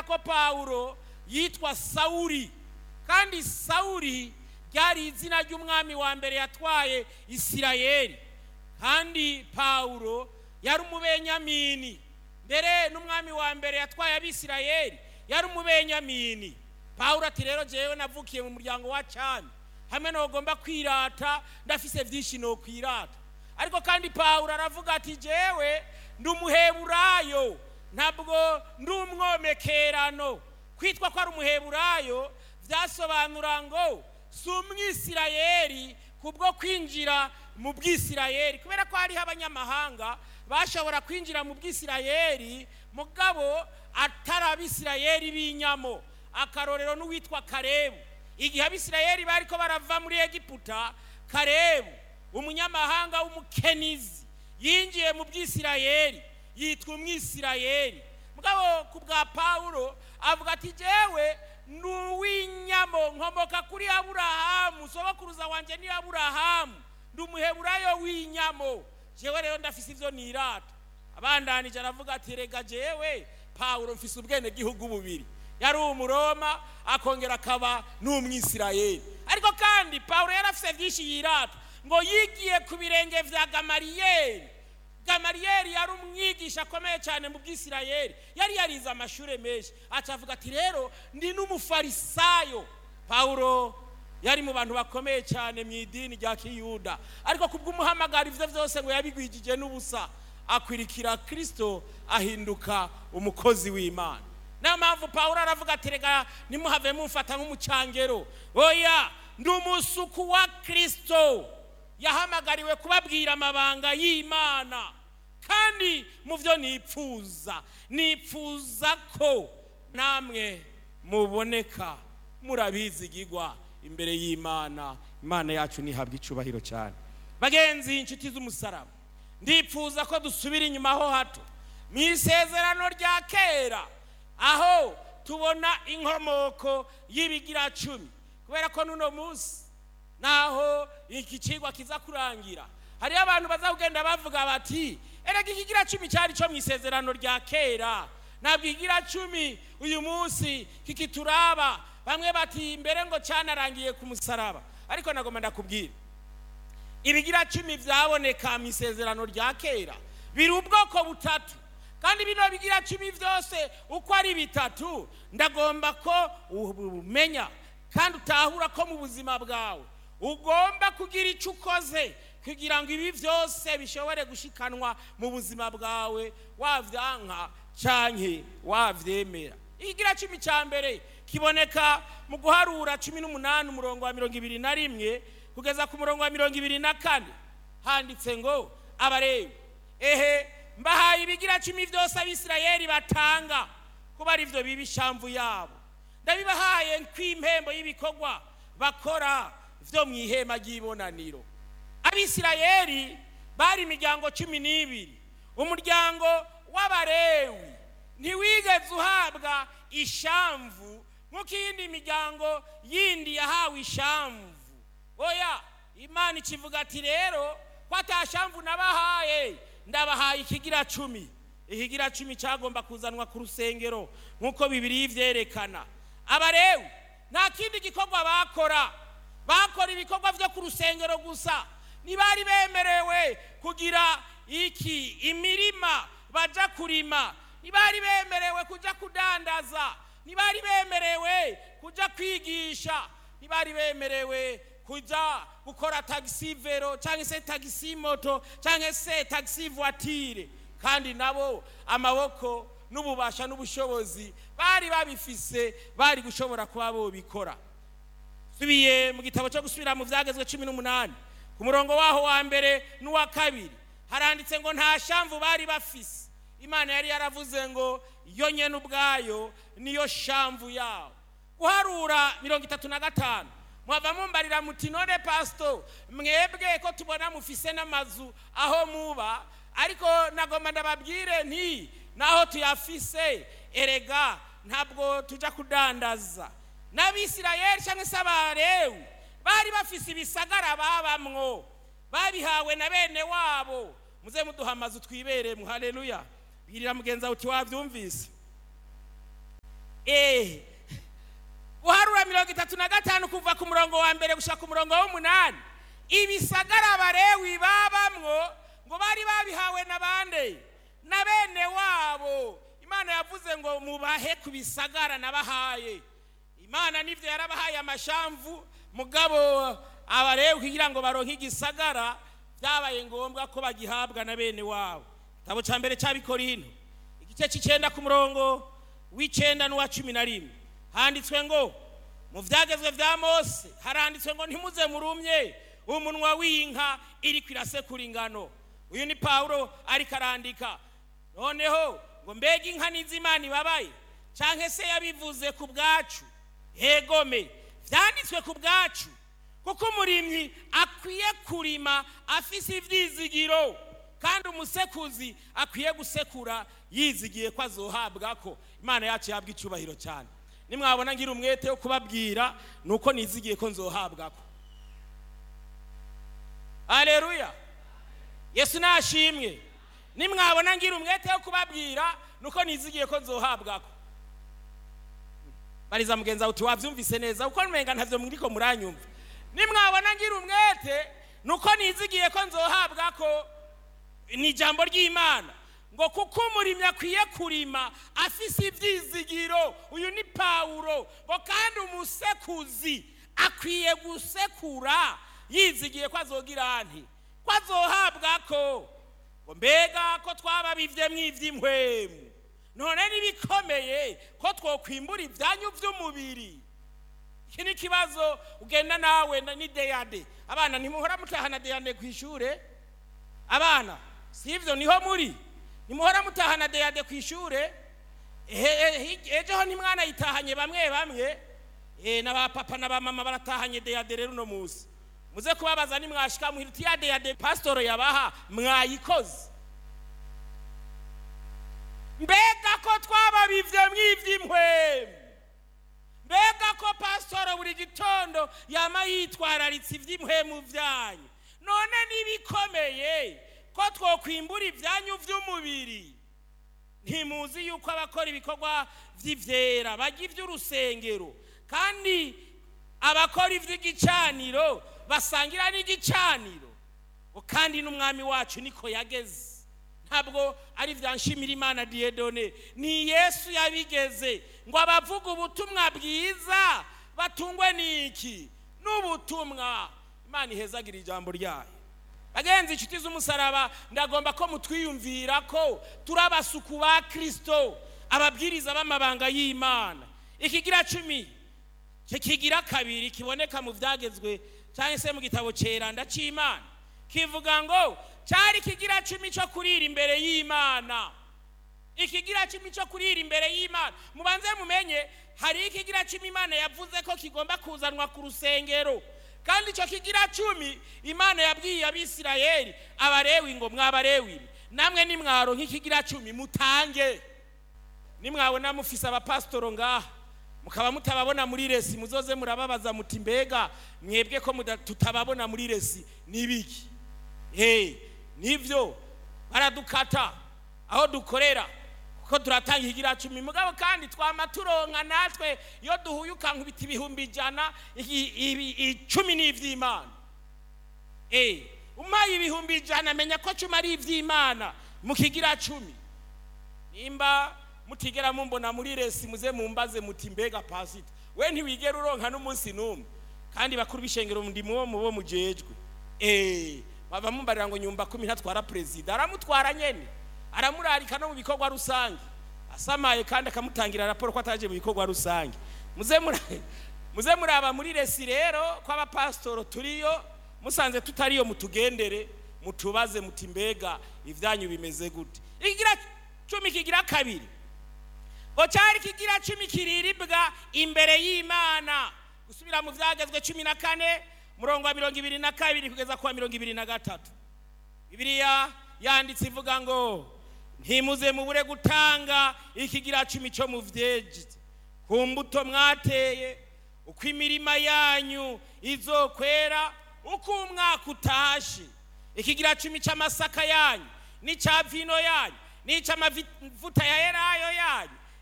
ko pawulo yitwa sawuri kandi sawuri ryari izina ry'umwami wa mbere yatwaye isirayeli kandi pawulo yari umubenyamini mbere n'umwami wa mbere yatwaye abisirayeli yari umubenyamini pawulo ati rero jewe navukiye mu muryango wa cami hamwe ntugomba kwirata ndafise byinshi no kwirata ariko kandi pawulo aravuga ati jewe ndi umuheburayo ntabwo ndi umwomekerano kwitwa ko ari umuheburayo byasobanura ngo si umwisirayeli kubwo kwinjira mu bwisirayeli kubera ko hariho abanyamahanga bashobora kwinjira mu bwisirayeli mugabo atari abisirayeli b'inyamo akarorero n'uwitwa karebu igihe abisirayeli bari ko barava muri egiputa karebu umunyamahanga w'umukenizi yinjiye mu bwisirayeli yitwa umwisirayeli mugabo ku bwa pawulo avuga ati jewe ni uw'inyamo nkomoka kuri aburahamu sogokuruza wanjye ni aburahamu ndi umuheburayo w'inyamo jewe rero ndafise ivyo nirata abandanije aravuga ati rega jewe pawulo mfise ubwenegihugu bubiri yari umuroma akongera akaba n'umwisirayeli ariko kandi pawulo yari afise vyinshi yirata ngo yigiye ku birenge vya gamariyeli gamariyeli yari umwigisha akomeye cyane mu bwisirayeli yari yarize amashuri menshi aca avuga ati rero ndi n'umufarisayo pawulo yari mu bantu bakomeye cyane mu idini rya kiyuda ariko kubw'umuhamagaro ivyo vyose ngo yabigwijije n'ubusa akwirikira kristo ahinduka umukozi w'imana niyo mpamvu pawulo aravuga ati rega nimuhave mumfata nk'umucangero oya ndi umusuku wa kristo yahamagariwe kubabwira amabanga y'imana kandi mu byo nipfuza nipfuza ko namwe muboneka murabizigigwa imbere y'imana imana yacu ntihabwe icubahiro cyane bagenzi inshuti z'umusaraba ndipfuza ko dusubira inyuma ho hato mu isezerano rya kera aho tubona inkomoko y'ibigira cumi kubera ko n'uno munsi naho iki kigwa kiza kurangira hariyo abantu baza kugenda bavuga bati erega ikigira cumi cyari cyo mu isezerano rya kera ntabwo ikigira cumi uyu munsi kikituraba bamwe bati mbere ngo cyanarangiye ku musaraba ariko nagomba ndakubwira ibigira cumi byaboneka mu isezerano rya kera biri ubwoko butatu kandi bino bigira cumi byose uko ari bitatu ndagomba ko umenya kandi utahura ko mu buzima bwawe ugomba kugira icyo ukoze kugira ngo ibi byose bishobore gushikanwa mu buzima bwawe wabyanka cyane wabyemera ikigira cumi cya mbere kiboneka mu guharura cumi n'umunani umurongo wa mirongo ibiri na rimwe kugeza ku murongo wa mirongo ibiri na kane handitse ngo abarebe ehe mbahaye ibigira cumi byose abisirayeli batanga kuba ari byo biba ishamvu yabo ndabibahaye nk'impembo y'ibikorwa bakora byo mu ihema ry'ibonaniro abisirayeli bari imiryango cumi n'ibiri umuryango w'abarewi ntiwigeze uhabwa ishamvu nk'uko iyindi miryango yindi yahawe ishamvu oya imana ikivuga ati rero ko atashamvu nabahaye ndabahaye ikigira cumi ikigira cumi cyagomba kuzanwa ku rusengero nk'uko bibiri byerekana abarewi nta kindi gikorwa bakora bakora ibikorwa byo ku rusengero gusa ntibari bemerewe kugira iki imirima bajya kurima ntibari bemerewe kujya kudandaza ntibari bemerewe kujya kwigisha ntibari bemerewe kujya gukora tagisi vero cyangwa se tagisi moto cyangwa se tagisi vuwatire kandi nabo amaboko n'ububasha n'ubushobozi bari babifise bari gushobora kuba bobikora subiye mu gitabo cyo gusubira mu byagezwe cumi n'umunani ku murongo waho wa mbere n'uwa kabiri haranditse ngo nta shamvu bari bafise imana yari yaravuze ngo yo nyene ubwayo niyo shamvu yawo guharura mirongo itatu na gatanu mwava mumbarira muti none pasito mwebwe ko tubona mufise n'amazu aho muba ariko nagomba ndababwire nti naho tuyafise erega ntabwo tujya kudandaza n'abisirayeli cyangwa se abarewu bari bafise ibisagara babamwo babihawe na bene wabo muze muduha amazu twibereye muhareruya bwirira mugenzi wawe uti wabyumvise eee guharura mirongo itatu na gatanu kuva ku murongo wa mbere gushaka ku murongo w'umunani ibisagara abarewi babamwo ngo bari babihawe na bande na bene wabo imana yavuze ngo mubahe ku bisagara nabahaye imana nibyo yarabahaye amashamvu mugabo abarewi kugira ngo baronke igisagara byabaye ngombwa ko bagihabwa na bene wabo igitabo cya mbere cy'abikorino igice cy'icyenda ku murongo w'icyenda n'uwa cumi na rimwe handitswe ngo mu byagezwe bya mose haranditswe ngo ntimuze murumye umunwa w'inka iri kwirasekura ingano uyu ni pawulo ariko arandika noneho ngo mbega inka n'izimana ibabaye cyangwa se yabivuze ku bwacu hegome byanditswe ku bwacu kuko umurimyi akwiye kurima afise ibyizigiro kandi umusekuzi akwiye gusekura yizigiye ko azohabwa ko imana yacu yabwa icyubahiro cyane nimwabona ngira umwete wo kubabwira ni uko nizigiye ko nzohabwa ko aleluya yesu nashimwe nimwabona ngira umwete wo kubabwira ni uko nizigiye ko nzohabwa ko bariza mugenzi wawe uti wabyumvise neza kuko numenga ntabyo muriko muranyumva nimwabona ngira umwete ni uko nizigiye ko nzohabwa ko ni ijambo ry'imana ngo kuko umurimyi akwiye kurima afise ibyizigiro uyu ni pawulo ngo kandi umusekuzi akwiye gusekura yizigiye ko azogira nti ko azohabwa ko ngo mbega ko twababivye mw'ivy'inkwemu none n'ibikomeye ko twokwimbura ibyanyu by'umubiri iki ni ikibazo ugenda nawe ni deyade abana ntimuhora mutahana deyade ku ishure abana si ibyo niho muri ntimuhora mutahana deyade ku ishure ejo ho ntimwana yitahanye bamwe bamwe na ba papa na ba mama baratahanye deyade rero uno munsi muze kubabaza nimwashika muhira uti ya deyade pasitoro yabaha mwayikoze mbega ko twababivye mw'ivy'inkwemu mbega ko pasitoro buri gitondo yama yitwararitse iby'inkwemu byanyu none n'ibikomeye ko twokwimbura ibyanyu by'umubiri ntimuzi yuko abakora ibikorwa by'ibyera bajya iby'urusengero kandi abakora iby'igicaniro basangira n'igicaniro kandi n'umwami wacu niko yageze ntabwo ari bya nshimira imana diyedone ni yesu yabigeze ngo abavuga ubutumwa bwiza batungwe n'iki n'ubutumwa imana ihezagira ijambo ryayo bagenzi inshuti z'umusaraba ndagomba ko mutwiyumvira ko turi abasuku ba kirisito ababwiriza b'amabanga y'imana ikigira cumi kigira kabiri kiboneka mu byagezwe cyangwa se mu gitabo cyeranda cy'imana kivuga ngo cyari ikigira cumi cyo kurira imbere y'imana ikigira cumi cyo kurira imbere y'imana mubanze mumenye hari ikigira cumi imana yavuze ko kigomba kuzanwa ku rusengero kandi icyo kigira cumi imana yabwiye abisirayeli abarewi ngo mwabarewi namwe nimwaro nk'ikigira cumi mutange nimwabona mufise abapasitoro ngaha mukaba mutababona muri resi muzoze murababaza muti mbega mwebwe ko tutababona muri resi n'ibiki hey, nibyo baradukata aho dukorera kuko turatanga ikigira cumi mugabo kandi twama turonka natwe iyo duhuye ukankubita ibihumbi ijana icumi ni iby'imana umpaye ibihumbi ijana menya ko cumi ari iby'imana mu kigira cumi nimba mutigera mumbona muri resi muze mumbaze muti mbega pasita we ntiwigera uronka n'umunsi n'umwe kandi bakuru b'ishengero ndi mubo mubo mujejwe bava mumbarira ngo nyumva kumi ntatwara perezida aramutwara nyene aramurarika no mu bikorwa rusange asamaye kandi akamutangira raporo ko ataje mu bikorwa rusange muze muraba muri resi rero ko abapasitoro turiyo musanze tutariyo mutugendere mutubaze muti mbega ibyanyu bimeze gute ikigira cumi kigira kabiri ngo cyari kigira cumi kiriribwa imbere y'imana gusubira mu byagezwe cumi na kane murongo wa mirongo ibiri na kabiri kugeza ku wa mirongo ibiri na gatatu bibiliya yanditse ivuga ngo ntimuze mubure gutanga ikigira cumi cyo mu byeji ku mbuto mwateye uko imirima yanyu izokwera uko umwaka utashe ikigira cumi cy'amasaka yanyu n'icya vino yanyu n'icy'amavuta ya elayo yanyu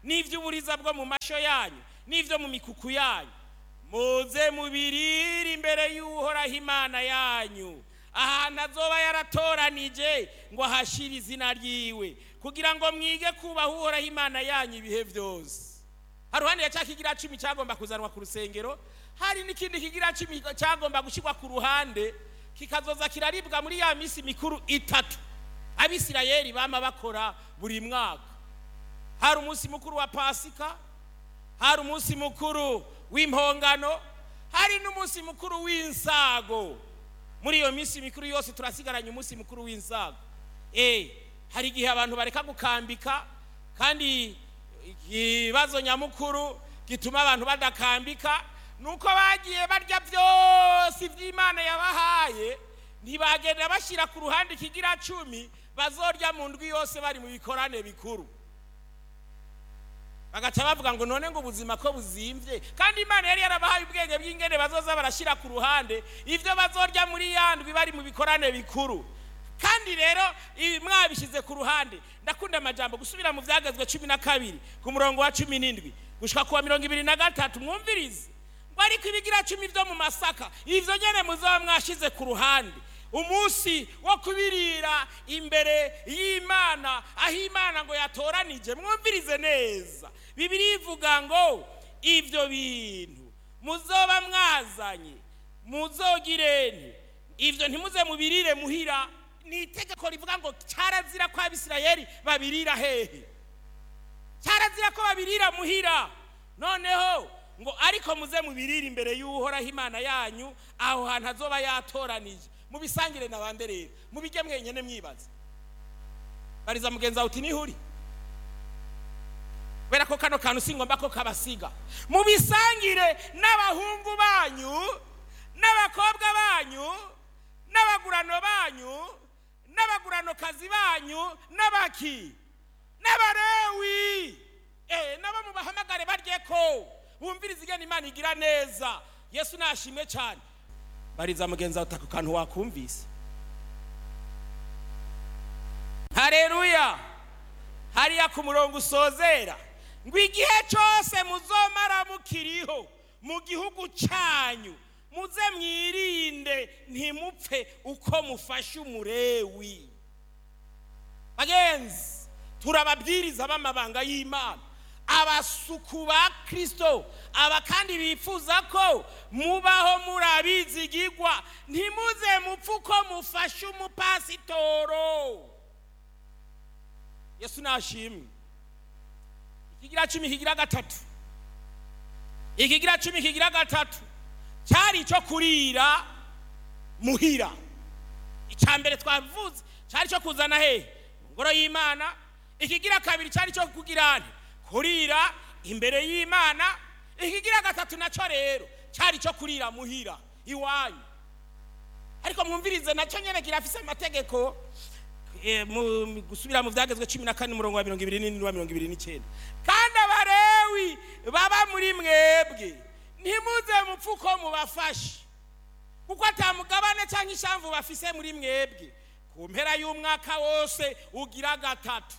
n'iby'uburiza bwo mu mashyo yanyu n'ibyo mu mikuku yanyu muze mubirire imbere y'uhoraho imana yanyu ahantu azoba yaratoranije ngo ahashyire izina ryiwe kugira ngo mwige kubaha uhoraho imana yanyu ibihe byose haruhande ya cya kigira cumi cyagomba kuzanwa ku rusengero hari n'ikindi kigira cumi cyagomba gushyirwa ku ruhande kikazoza kiraribwa muri ya minsi mikuru itatu abisirayeli bama bakora buri mwaka hari umunsi mukuru wa pasika hari umunsi mukuru w'impongano hari n'umunsi mukuru w'insago muri iyo minsi mikuru yose turasigaranye umunsi mukuru w'insago eh hari igihe abantu bareka gukambika kandi ikibazo nyamukuru gituma abantu badakambika nuko bagiye barya byose iby'imana yabahaye ntibagenda bashyira ku ruhande ikigira cumi bazorya mu ndwi yose bari mu bikorane bikuru bagaca bavuga ngo none ngo ubuzima ko buzimbye kandi imana yari yarabahaye ubwenge bw'ingene bazoza barashyira ku ruhande ibyo bazorya muri ya ndwi bari mu bikorane bikuru kandi rero ibi mwabishyize ku ruhande ndakunda amajambo gusubira mu byagezwe cumi na kabiri ku murongo wa cumi n'indwi gushyika ku wa mirongo ibiri na gatatu mwumvirize ngo ariko ibigira cumi byo mu masaka ibyo nyine muzaba mwashyize ku ruhande umunsi wo kubirira imbere y'imana aho imana ngo yatoranije mwumvirize neza bibiri ivuga ngo ibyo bintu muzoba mwazanye muzogirene ibyo ntimuze mubirire muhira ni itegeko rivuga ngo cyarazira ko abisirayeli babirira hehe cyarazira ko babirira muhira noneho ngo ariko muze mubirire imbere y'uhoraho imana yanyu aho hantu azoba yatoranije mubisangire na bande rero mubijye mwenyine mwibaza bariza mugenzi wawe uti nihuri kubera ko kano kantu si ngombwa ko kabasiga mubisangire n'abahungu banyu n'abakobwa banyu n'abagurano banyu n'abaguranokazi banyu n'abaki n'abarewi eh nabo mubahamagare barye ko bumviriza igena imana igira neza yesu nashimwe cyane bariza mugenzi wawe ako kantu wakumvise hareruya hariya ku murongo usozera ngo igihe cyose muzomara mukiriho mu gihugu cyanyu muze mwirinde ntimupfe uko mufashe umurewi bagenzi turababwiriza b'amabanga y'imana abasuku ba kirisito aba kandi bifuza ko mubaho muri abizigigwa ntimuze mupfe uko mufashe umupasitoro yesu nashimwe ikigira cumi kigira gatatu ikigira cumi kigira gatatu cyari icyo kurira muhira icya mbere twavuze cyari icyo kuzana hehe mu ngoro y'imana ikigira kabiri cyari icyo kugira kurira imbere y'imana ikigira gatatu nacyo rero cyari icyo kurira muhira iwanyu ariko mwumvirize nacyo nyine kirafise amategeko gusubira mu byagezwe cumi na kane umurongo wa mirongo ibiri n'indwi wa mirongo ibiri n'icyenda kandi abarewi baba muri mwebwe ntimuze mupfe uko mubafashe kuko atamugabane cyangwa ishamvu bafise muri mwebwe ku mpera y'umwaka wose ugira gatatu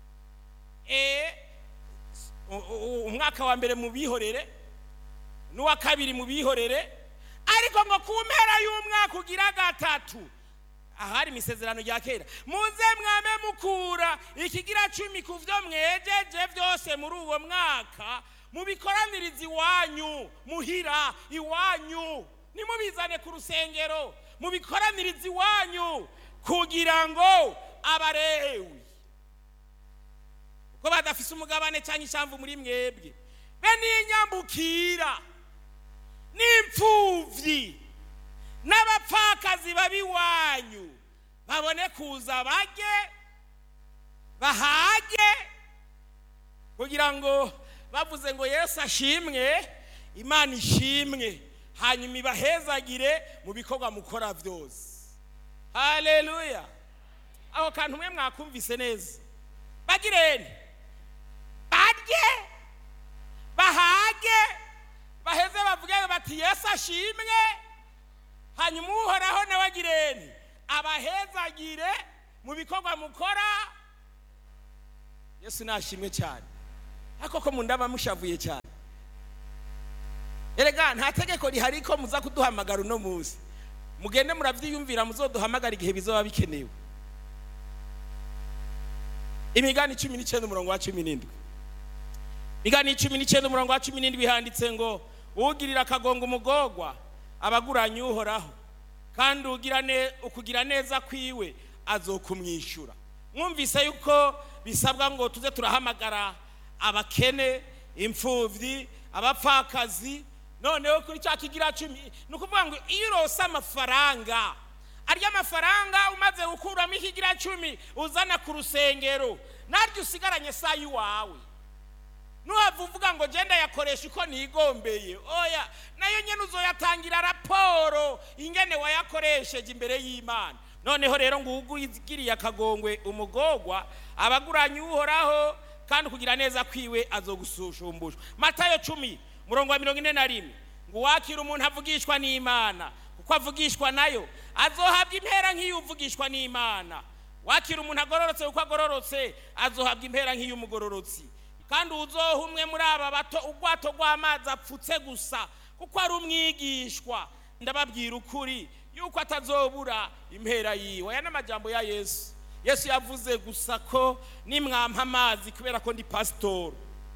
umwaka wa mbere mu bihorere n'uwa kabiri mu bihorere ariko ngo ku mpera y'umwaka ugira gatatu ahari imisezerano rya kera muze mwame mukura ikigira cumi ku byo mwejeje byose muri uwo mwaka mubikoraniriza iwanyu muhira iwanyu nimubizane ku rusengero mubikoraniriza iwanyu kugira ngo abarewi ko badafise umugabane cyangwa ishamvu muri mwebwe be n'inyambukira n'imfubyi n'abapfakazi babiwanyu babone kuza bajye bahage kugira ngo bavuze ngo yesu ashimwe imana ishimwe hanyuma ibahezagire mu bikorwa mukora byose haleluya aho kantu umwe mwakumvise neza bagirene barye bahage baheze bavuge bati yesu ashimwe hanyuma uhoraho nawe agirene abahezagire mu bikorwa mukora yesu nashimwe cyane ariko ko mundaba mushavuye cyane erega nta tegeko rihari ko muza kuduhamagara uno munsi mugende murabyiyumvira muzoduhamagara igihe bizoba bikenewe imigani cumi n'icyenda umurongo wa cumi n'indwi imigani cumi n'icyenda umurongo wa cumi n'indwi handitse ngo ugirira akagongo umugogwa abaguranye uhoraho kandi ugira ne- ukugira neza kwiwe azokumwishyura mwumvise yuko bisabwa ngo tuze turahamagara abakene imfubyi abapfakazi noneho kuri cya kigira cumi ni ukuvuga ngo iyo urose amafaranga arya mafaranga umaze gukuramo ikigira cumi uzana ku rusengero naryo usigaranye saa y'iwawe nuhava uvuga ngo genda yakoresha uko nigombeye oya nayo nyine uzoyatangira raporo ingene wayakoresheje imbere y'imana noneho rero ngo ugiriye akagongwe umugogwa abaguranye uhoraho kandi kugira neza kwiwe azogusushumbusha matayo cumi murongo wa mirongo ine na rimwe ngo uwakira umuntu avugishwa n'imana kuko avugishwa nayo azohabwa impera nk'iyo uvugishwa n'imana wakira umuntu agororotse kuko agororotse azohabwa impera nk'iy'umugororotsi kandi uzoha umwe muri aba bato ubwato rw'amazi apfutse gusa kuko ari umwigishwa ndababwira ukuri yuko atazobura impera yiwe aya ni amajambo ya yesu yesu yavuze gusa ko nimwampa amazi kubera ko ndi pasitoro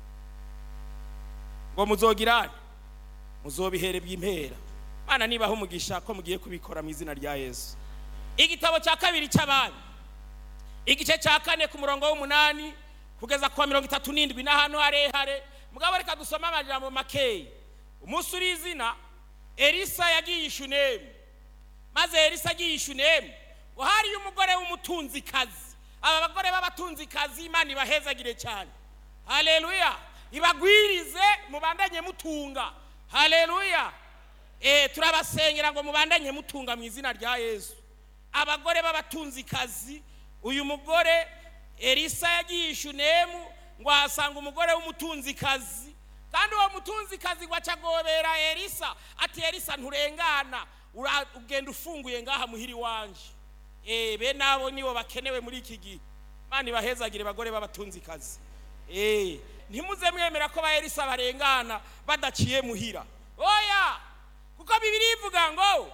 ngo muzogirane muzobihere bw'impera mana nibaho umugisha ko mugiye kubikora mu izina rya yesu igitabo cya kabiri cy'abami igice cya kane ku murongo w'umunani kugeza ku wa mirongo itatu n'indwi n'ahantu harehare mugabo reka dusome amajambo makeya umunsi uri izina elisa yagiye ishunemu maze elisa agiye ishunemu ngo hariyo umugore w'umutunzikazi aba bagore b'abatunzikazi imana ibahezagire cyane haleluya ibagwirize mubandanye mutunga haleluya eh turabasengera ngo mubandanye mutunga mu izina rya yesu abagore b'abatunzikazi uyu mugore elisa yagiye ishunemu ngo ahasanga umugore w'umutunzikazi kandi uwo mutunzikazi ngo acagobera elisa ati elisa nturengana ura- ugenda ufunguye ngaha muhiri wanje eh be nabo nibo bakenewe muri iki gihe mani bahezagire bagore b'abatunzikazi eh ntimuze mwemera ko ba elisa barengana badaciye muhira oya kuko bibiri ivuga ngo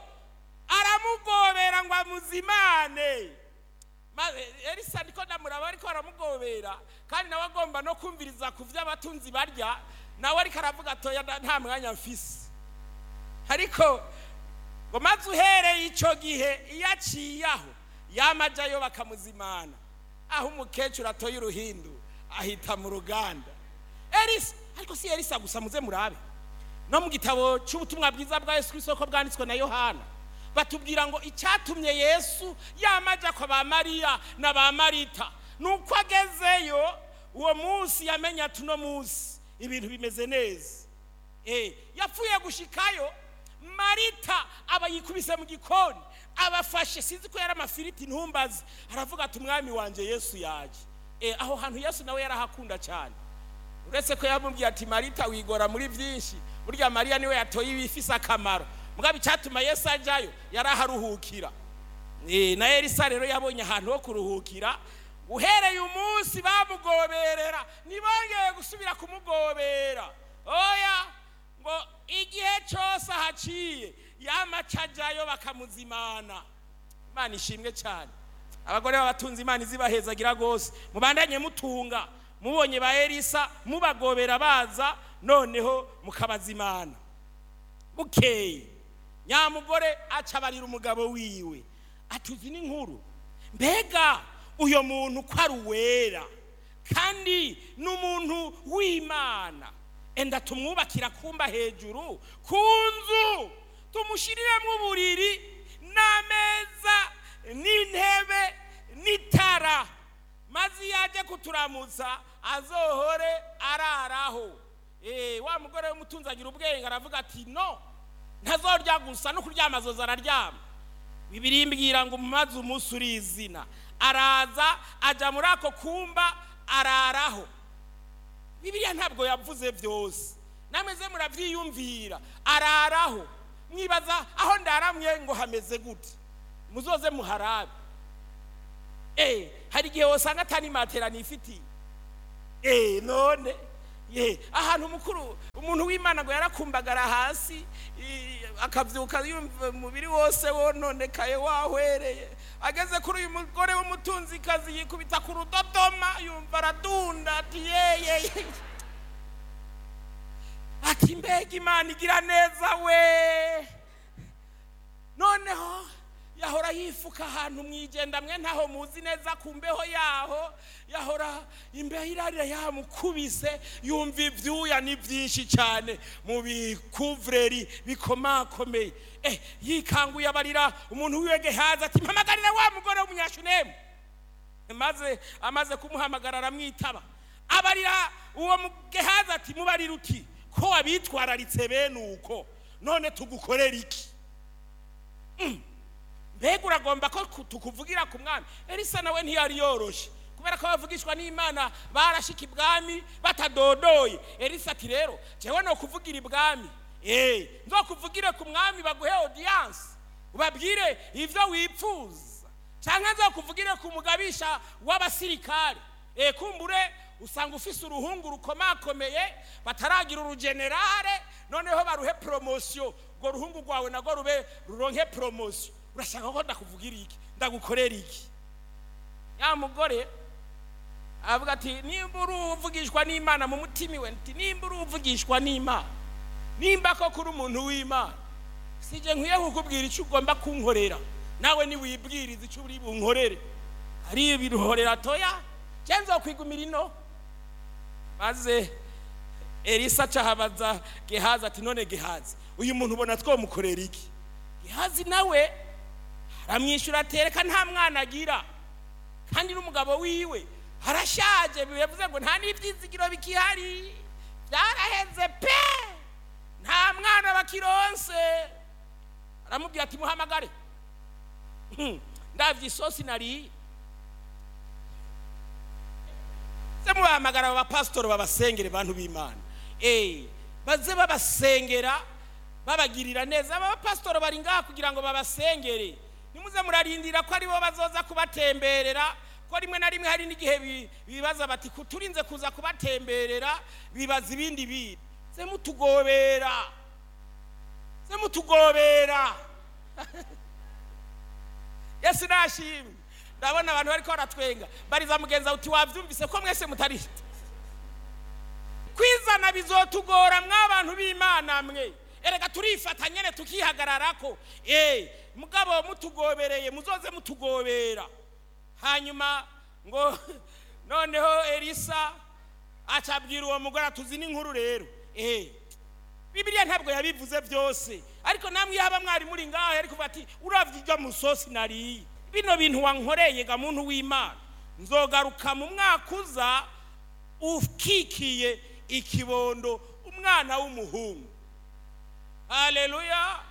aramugobera ngo amuzimane maze elisa niko ndamuraba ariko aramugobera kandi nawe agomba no kumviriza ku byo abatunzi barya nawe ariko aravuga atoya nda- nta mwanya mfise ariko ngo maze uhereye icyo gihe iyo aciye aho yamajyayo bakamuzimana aho umukecuru atoye uruhindu ahita mu ruganda elisa ariko si elisa gusa muze murabe no mu gitabo cy'ubutumwa bwiza bwa yesu kirisito ko bwanditswe na yohana batubwira ngo icyatumye yesu yamajya kwa ba mariya na ba marita ni uko agezeyo uwo munsi yamenye ati uno munsi ibintu bimeze neza Eh, yapfuye gushikayo marita aba yikubise mu gikoni abafashe sinzi ko yari amafiriti ntumbazi aravuga ati umwami wanjye yesu yaje Eh, aho hantu yesu nawe yarahakunda cyane uretse ko yamubwiye ati marita wigora muri byinshi burya mariya niwe yatoye ibifise akamaro mugabo icyatuma yesu ajyayo yari aharuhukira Eh, na elisa rero yabonye ahantu ho kuruhukira uhereye umunsi bamugoberera ntibongeye gusubira kumugobera oya ngo igihe cyose ahaciye yamaca ajyayo bakamuzimana imana ishimwe cyane abagore b'abatunzi imana izibahezagira rwose mubandanye mutunga mubonye ba elisa mubagobera baza noneho mukabazimana bukeye nyamugore aca abarira umugabo wiwe atuzi n'inkuru mbega uyo muntu ko ari uwera kandi ni umuntu w'imana enda tumwubakira kumba hejuru ku nzu tumushiriremo uburiri n'ameza n'intebe n'itara maze iyo ajya kuturamutsa azohore araraho Eh, wa mugore w'umutunzi agira ubwenge aravuga ati no ntazorya gusa no kuryama azoza araryama bibiri mbwira ngo maze umunsi uri izina araza ajya muri ako kumba araraho bibiliya ntabwo yavuze byose nameze murabyiyumvira araraho mwibaza aho ndaramye ngo hameze gute muzoze muharabe eh hari igihe wasanga atari matera nifitiye eh none ye ahantu mukuru umuntu w'imana ngo yarakumbagara hasi i- akavyuka yumva umubiri wose wononekaye wahwereye ageze kuri uyu mugore w'umutunzikazi yikubita ku rudodoma yumva aradunda ati yeye ati mbega imana igira neza we noneho yahora yifuka ahantu mwijenda mwe ntaho muzi neza ku mbeho yaho yahora imbeho irarira yamukubise yumva ibyuya ni byinshi cyane mu bikuvureri bikomakomeye eh yikanguye abarira umuntu wiwe gehazi ati mpamagarire wa mugore w'umunyashunemu maze amaze kumuhamagara aramwitaba abarira uwo mugehazi ati mubarira uti ko wabitwararitse bene uko none tugukorera iki mbega uragomba ko ku- tukuvugira ku mwami elisa nawe ntiyari yoroshye kubera ko bavugishwa n'imana barashika ibwami batadodoye elisa ati rero jewe no kuvugira ibwami eh nzokuvugire ku mwami baguhe audience ubabwire ivyo wipfuza canke nzokuvugire ku mugabisha w'abasirikare eh kumbure usanga ufise uruhungu rukomakomeye bataragira urugenerale noneho baruhe promosiyo urwo ruhungu rwawe narwo rube ruronke promosiyo urashaka ko ndakuvugira iki ndagukorera iki ya mugore avuga ati nimba uri uvugishwa n'imana mu mutima iwe nti nimba uri uvugishwa n'imana nimba ko kuri umuntu w'imana sije nkwiye kukubwira icyo ugomba kunkorera nawe niwibwiriza icyo uri bunkorere ari ibiruhorera toya cyangwa kwigumira ino maze elisa acahabaza gehazi ati none gehazi uyu muntu ubona twamukorera iki gehazi nawe aramwishyura atereka nta mwana agira kandi n'umugabo wiwe arashaje bivuze ngo nta n'ibyizigiro bikihari byaraheze pe nta mwana bakironse aramubwira ati muhamagare Hmm, ndabye isosi nariye se mubahamagara aba bapasitori babasengere bantu b'imana eh baze babasengera babagirira neza aba bapasitori bari ngaha kugira ngo babasengere nimuze murarindira ko aribo bazoza kubatemberera ko rimwe na rimwe hari n'igihe bi- bibaza bati "Ku- turinze kuza kubatemberera bibaza ibindi bintu se mutugobera se mutugobera yesu nashimwe ndabona abantu bariko baratwenga bariza mugenza uti wabyumvise ko mwese mutari kwizana bizotugora mw'abantu b'imana mwe erega turifata nyene tukihagararako eh mugabo mutugobereye muzoze mutugobera hanyuma ngo noneho elisa acabwira uwo mugore atuzi n'inkuru rero eh bibiliya ntabwo yabivuze byose ariko namwe iyo haba mwari muri ngaho yari kuvuga ati uravye iryo musosi nariye bino bintu wankoreye ga muntu w'imana nzogaruka mu mwaka uza ukikiye ikibondo umwana w'umuhungu haleluya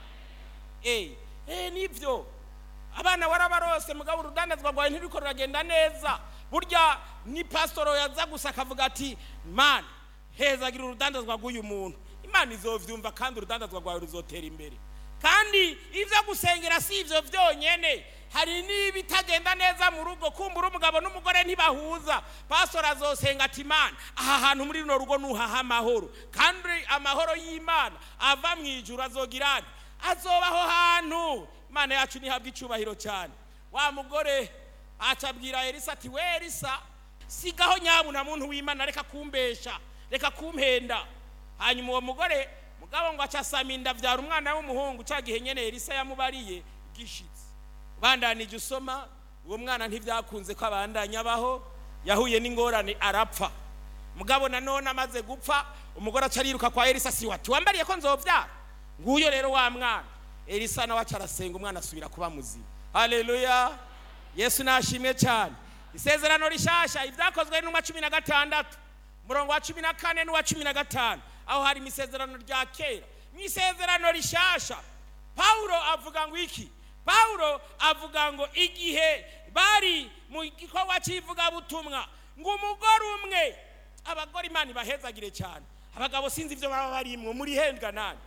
eh eh nibyo abana warabarose mugabo urudandazwa rwawe ntiriko ruragenda neza burya ni pasitoro yaza gusa akavuga ati mana hezagira urudandazwa rw'uyu muntu imana izovyumva kandi urudandazwa rwawe ruzotera imbere kandi ibyo gusengera si ibyo byonyene hari n'ibitagenda neza mu rugo kumbura umugabo n'umugore ntibahuza pasitoro azosenga ati imana aha hantu muri runo rugo nuhaha amahoro kandi amahoro y'imana ava mu ijuru azogirane azobaho hantu imana yacu ntihabwe icyubahiro cyane wa mugore acabwira elisa ati we elisa sigaho nyabuna muntu w'imana reka kumbesha reka kumpenda hanyuma uwo mugore mugabo ngo acasama inda abyara umwana w'umuhungu cya gihe nyene elisa yamubariye gishitse bandanije usoma uwo mwana ntibyakunze ko abandanya abaho yahuye n'ingorane arapfa mugabo nanone amaze gupfa umugore aca ariruka kwa elisa si wati wambariye ko nzobyara nguyo rero wa mwana elisa nawe aca arasenga umwana asubira kuba muzima haleluya yesu nashimwe cyane isezerano rishasha ibyakozwe n'umwa cumi na gatandatu umurongo wa cumi na kane n'uwa cumi na gatanu aho hari mu isezerano rya kera mu isezerano rishasha pawulo avuga ngo iki pawulo avuga ngo igihe bari mu gikorwa cy'ivugabutumwa ngo umugore umwe abagore imana ibahezagire cyane abagabo sinzi ibyo baba barimwo muri hendwa nani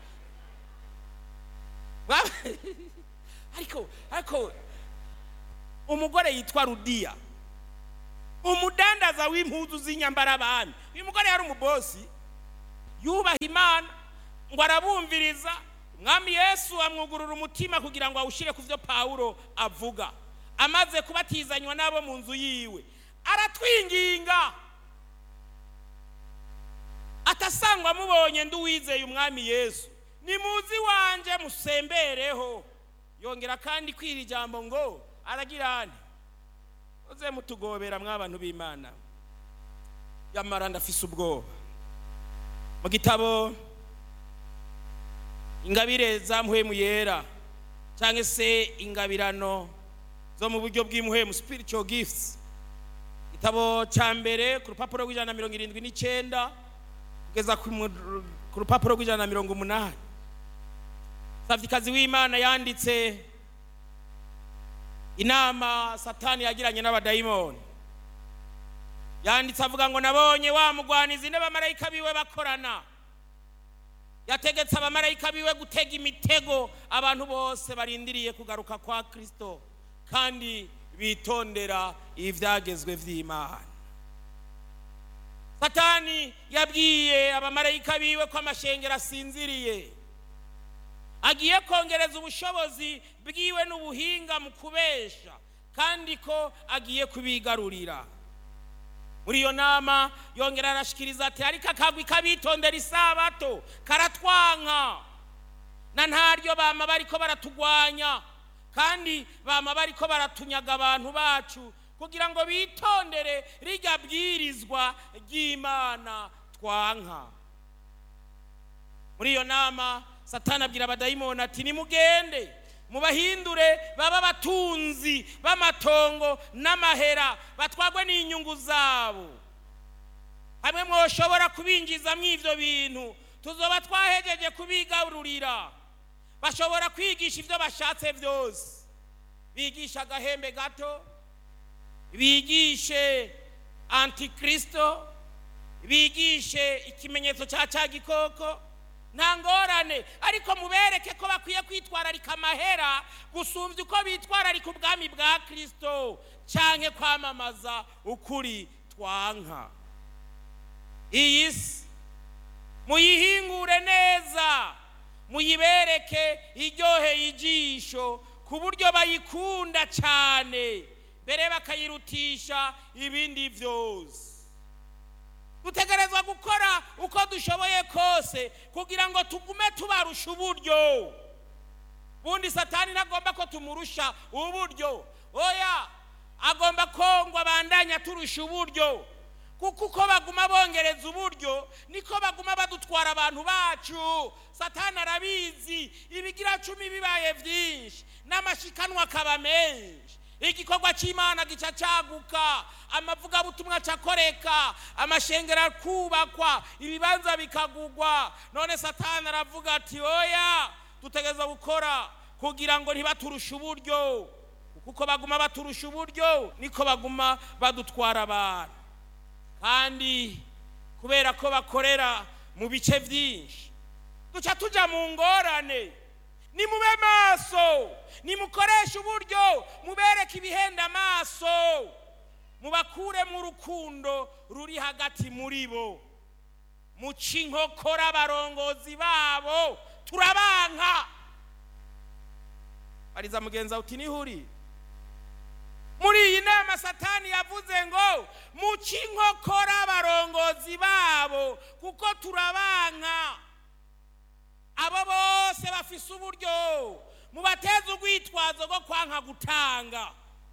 ariko ariko umugore yitwa rudiya umudandaza w'impuzu z'inyambarabami uyu mugore yari umubosi yubaha imana ngo arabumviriza umwami yesu amwugurura umutima kugira ngo awushyire ku byo pawulo avuga amaze kubatizanywa n'abo mu nzu yiwe aratwinginga atasangwa mubonye nduwizeye umwami yesu nimuzi iwanjye musembereho yongera kandi kwira ijambo ngo aragira ane uze mutugobera mw'abantu b'imana yamara ndafise ubwoba mu gitabo ingabire za muhemu yera cyangwa se ingabirano zo mu buryo bw'imuhemu spiritual gifts igitabo cya mbere ku rupapuro rw'ijana na mirongo irindwi n'icyenda kugeza ku mu- ku rupapuro rw'ijana na mirongo umunani savikazi w'imana yanditse inama satani yagiranye n'abadayimoni yanditse avuga ngo nabonye wa mugwanizi n'abamarayika biwe bakorana yategetse abamarayika biwe gutega imitego abantu bose barindiriye kugaruka kwa kristo kandi bitondera ibyagezwe by'imana satani yabwiye abamarayika biwe ko amashengero asinziriye agiye kongereza ubushobozi bwiwe n'ubuhinga mu kubesha kandi ko agiye kubigarurira muri iyo nama yongera arashikiriza ati ariko akagwi kabitondera isabato karatwanka na ntaryo bama bariko baratugwanya kandi bama bariko baratunyaga abantu bacu kugira ngo bitondere rirya bwirizwa ry'imana twanka muri iyo nama satani abwira abadayimoni ati nimugende mubahindure baba abatunzi b'amatongo n'amahera batwagwe n'inyungu zabo hamwe mwoshobora kubinjizamo ibyo bintu tuzoba twahejeje kubigarurira bashobora kwigisha ibyo bashatse byose bigisha agahembe gato bigishe antikristo bigishe ikimenyetso cya cya gikoko nta ngorane ariko mubereke ko bakwiye kwitwararika amahera gusumbya uko bitwararika ubwami bwa kirisito cyangwa kwamamaza ukuri twanka iyi si muyihingure neza muyibereke iryoheye ijisho ku buryo bayikunda cyane mbere bakayirutisha ibindi byose dutegerezwa gukora uko dushoboye kose kugira ngo tugume tubarusha uburyo bundi satani ntagomba ko tumurusha uburyo oya agomba ko ngo abandanya turusha uburyo kuko uko baguma bongereza uburyo niko baguma badutwara abantu bacu satani arabizi ibigira cumi bibaye byinshi n'amashikanwa akaba menshi igikorwa cy'imana gica cyaguka amavugabutumwa acakoreka amashengero akubakwa ibibanza bikagugwa none satani aravuga ati oya dutegereza gukora kugira ngo ntibaturushe uburyo kuko baguma baturusha uburyo niko baguma badutwara abantu kandi kubera ko bakorera mu bice byinshi duca tujya mu ngorane nimube maso nimukoreshe uburyo mubereke ibihenda amaso mubakuremo urukundo ruri hagati muri bo muca inkokora abarongozi babo turabanka bariza mugenzi wawe uti nihuri muri iyi nama satani yavuze ngo muca inkokora abarongozi babo kuko turabanka abo bose bafise uburyo mubateze urwitwazo rwo kwanka gutanga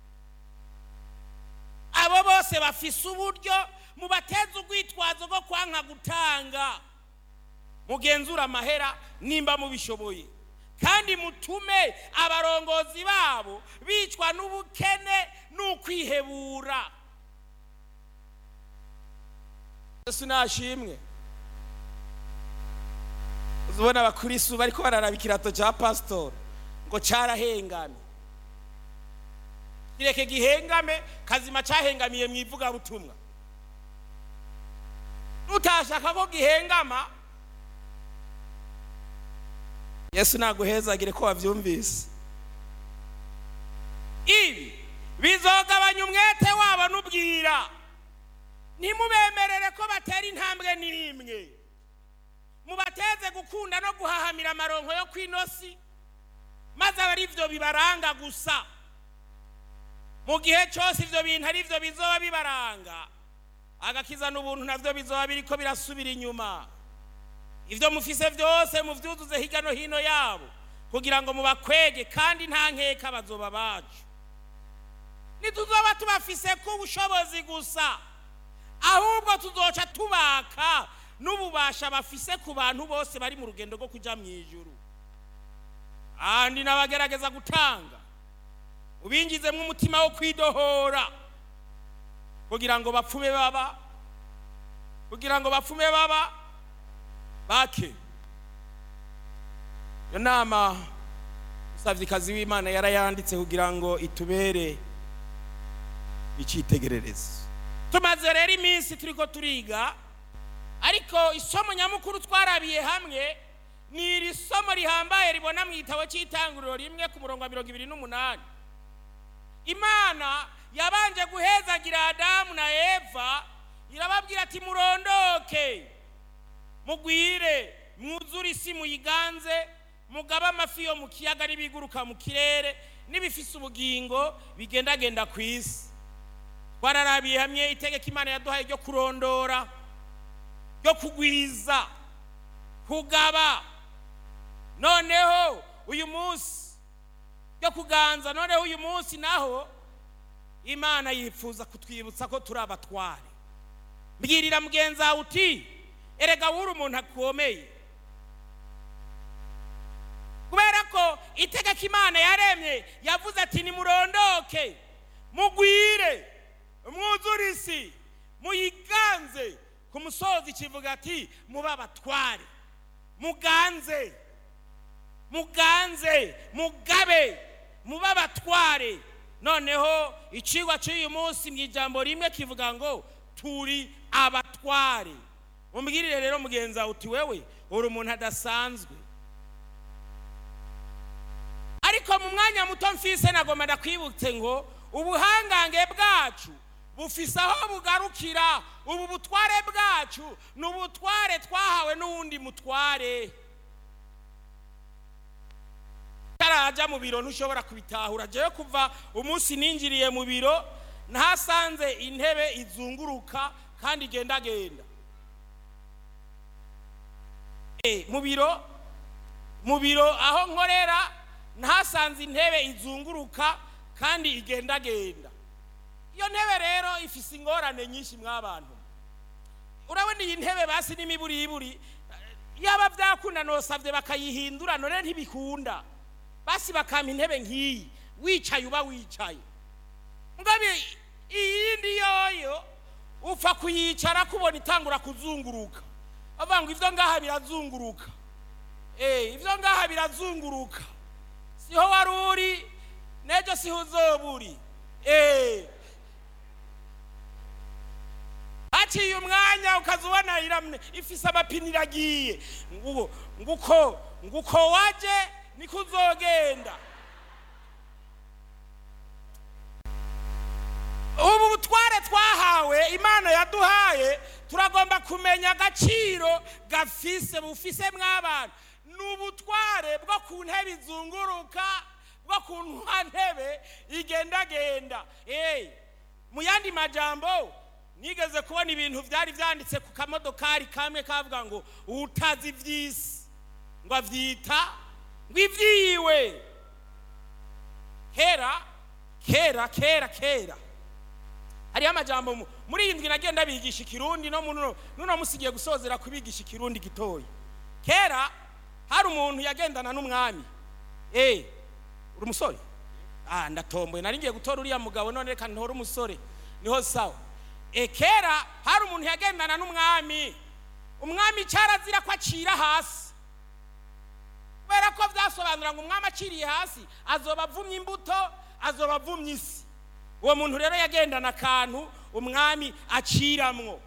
abo bose bafise uburyo mubateze urwitwazo rwo kwanka gutanga mugenzura amahera nimba mubishoboye kandi mutume abarongozi babo bicwa n'ubukene n'ukwihebura yesu nashimwe uzibona abakristu bariko bararaba ikirato cya pasitori ngo cyarahengamye kireke gihengame kazima cyahengamiye mu ivugabutumwa utashaka ko gihengama yesu naguhezagire ko wabyumvise ibi bizogabanya umwete wabo n'ubwira ntimubemerere ko batera intambwe n'imwe mubateze gukunda no guhahamira amaronko yo ku inosi maze aba ari byo bibaranga gusa mu gihe cyose ibyo bintu ari byo bizoba bibaranga agakiza n'ubuntu nabyo bizoba biriko birasubira inyuma ibyo mufise byose mubyuzuze hirya no hino yabo kugira ngo mubakwege kandi nta nkeka bazoba bacu ntituzoba tubafise ku bushobozi gusa ahubwo tuzoca tubaka n'ububasha bafise ku bantu bose bari mu rugendo rwo kujya mu ijuru kandi n'abagerageza gutanga ubingizemo umutima wo kwidohora kugira ngo bapfume baba kugira ngo bapfume baba bake iyo nama umusavyikazi w'imana yarayanditse kugira ngo itubere icyitegererezo tumaze rero iminsi turiko turiga ariko isomo nyamukuru twarabiye hamwe ni iri somo rihambaye ribona mu gitabo cy'itanguriro rimwe ku murongo wa mirongo ibiri n'umunani imana yabanje guhezagira adamu na eva irababwira ati murondoke mugwire mwuzure isi muyiganze mugabe amafi yo mu kiyaga n'ibiguruka mu kirere n'ibifise ubugingo bigendagenda ku isi twararabiye hamwe itegeko imana yaduhaye ryo kurondora ryo kugwiza kugaba noneho uyu munsi ryo kuganza noneho uyu munsi naho imana yifuza kutwibutsa ko turi abatware mbwirira mugenzi wawe uti erega wuri umuntu akomeye kubera ko itegeko imana yaremye yavuze ati nimurondoke mugwire mwuzure isi muyiganze ku musozi kivuga ati mube abatware muganze muganze mugabe mube abatware noneho icigwa cy'uyu munsi mu ijambo rimwe kivuga ngo turi abatware umbwirire rero mugenzi wawe uti wewe uri umuntu adasanzwe ariko mu mwanya muto mfise nagomba ndakwibutse ngo ubuhangange bwacu bufise aho bugarukira ubu butware bwacu ni ubutware twahawe n'uwundi mutware utaraja mu biro ntushobora kubitahura jewe kuva umunsi ninjiriye mu biro ntasanze intebe izunguruka kandi igendagenda mu biro mu biro aho nkorera ntasanze intebe izunguruka kandi igendagenda iyo ntebe rero ifise ingorane nyinshi mw'abantu urabona iyi ntebe basi n'imiburiburi yaba byakunda nosabye bakayihindura none ntibikunda basi bakampa intebe nk'iyi wicaye uba wicaye ngabe iyindi yoyo upfa kuyicara kubona itangura kuzunguruka bavuga ngo ibyo ngaha birazunguruka eh ibyo ngaha birazunguruka siho wari uri n'ejo siho uzoba uri eh haciye umwanya ukaza ubona iramye ifise amapine iragiye nguko nguko nguko waje niko uzogenda ubu butware twahawe imana yaduhaye turagomba kumenya agaciro gafise bufise mw'abantu ni ubutware bwo ku ntebe izunguruka bwo ku ntebe igendagenda mu yandi majambo nigeze kubona ibintu byari byanditse ku kamodokari kamwe kavuga ngo utazi iby'isi ngo abyita ngo ibyiwe kera kera kera kera hariho amajambo muri iyi ndwi nagenda bigisha ikirundi no nuno musigiye gusozera kubigisha ikirundi gitoya kera hari umuntu yagendana n'umwami eh uri umusore ah ndatomboye nari ngiye gutora uriya mugabo none reka ntore umusore niho sawa e kera hari umuntu yagendana n'umwami umwami cyarazira ko acira hasi kubera ko byasobanura ngo umwami aciriye hasi azoba avumye imbuto azoba avumye isi uwo muntu rero yagendana akantu umwami aciramwo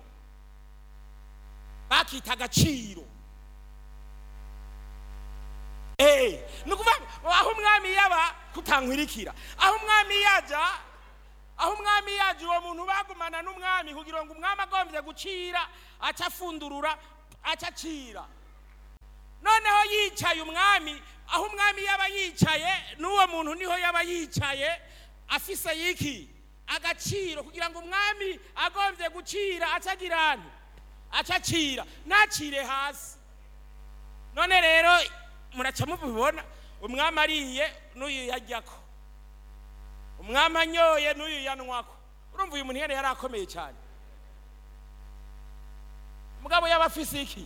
bakita agaciro ni ukuvuga aho umwami yaba kutankwirikira aho umwami yajya aho umwami yaje uwo muntu bagumana n'umwami kugira ngo umwami agombye gucira aca afundurura aca acira noneho yicaye umwami aho umwami yaba yicaye n'uwo muntu niho yaba yicaye afise yiki agaciro kugira ngo umwami agombye gucira acagira nti acacira ntacire hasi none rero muraca mubibona umwami ariye n'uyu yajyako umwami anyoye n'uyu yanywako urumva uyu muntu yari yari akomeye cyane mugabo yaba afise iki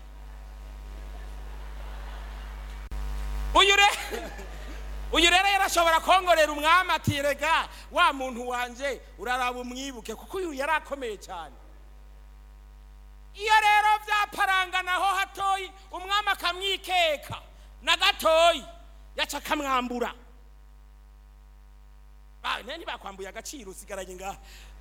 uyu rero uyu rero yarashobora kongorera umwami ati rega wa muntu wanje uraraba umwibuke kuko uyu yari akomeye cyane iyo rero byaparanganaho hatoyi umwami akamwikeka na gatoyi yaca akamwambura ntibakwambuye agaciro usigaranye ngaha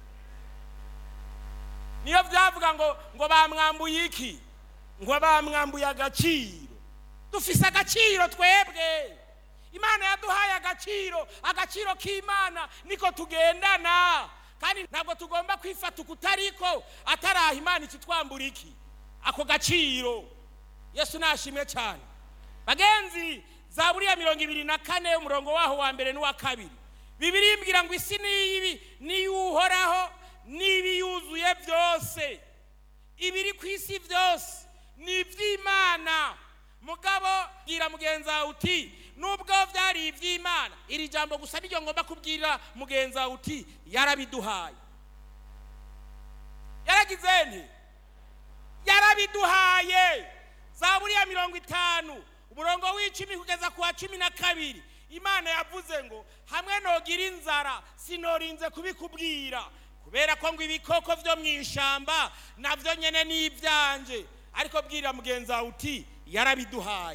niyo byavuga ngo ngo bamwambuye iki ngo bamwambuye agaciro dufise agaciro twebwe imana yaduhaye agaciro agaciro k'imana niko tugendana kandi ntabwo tugomba kwifata ukutariko ataraha imana ikitwambura iki ako gaciro yesu nashimwe cyane bagenzi za buriya mirongo ibiri na kane umurongo waho wa mbere n'uwa kabiri bibiri mbwira ngo isi niyibi niyuhoraho n'ibiyuzuye byose ibiri ku isi byose ni iby'imana mugabo bwira mugenzi wawe uti nubwo byari iby'imana iri jambo gusa niryo ngomba kubwira mugenzi wawe uti yarabiduhaye yaragize nti yarabiduhaye za buriya mirongo itanu umurongo w'icumi kugeza ku wa cumi na kabiri imana yavuze ngo hamwe nogira inzara sinorinze kubikubwira kubera ko ngo ibikoko byo mu ishyamba nabyo nyine ni ibyanje ariko bwira mugenzi wawe uti yarabiduhaye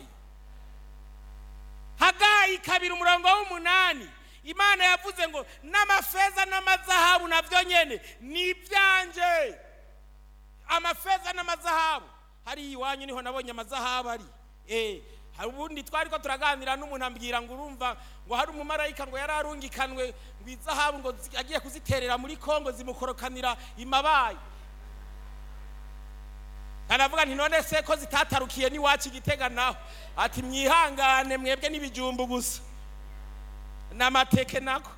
hagayi kabiri umurongo w'umunani imana yavuze ngo n'amafeza n'amazahabu nabyo nyine ni ibyanje amafeza n'amazahabu hariya iwanyu niho nabonye amazahabu ari eee hari ubundi twari ko turaganira n'umuntu ambwira ngo urumva ngo hari umumarayika ngo yari arungikanwe ngo izahabu ngo agiye kuziterera muri kongo zimukorokanira imabaye aravuga nti none se ko zitatarukiye n'iwacu igitega naho ati mwihangane mwebwe n'ibijumbu gusa n'amateke nako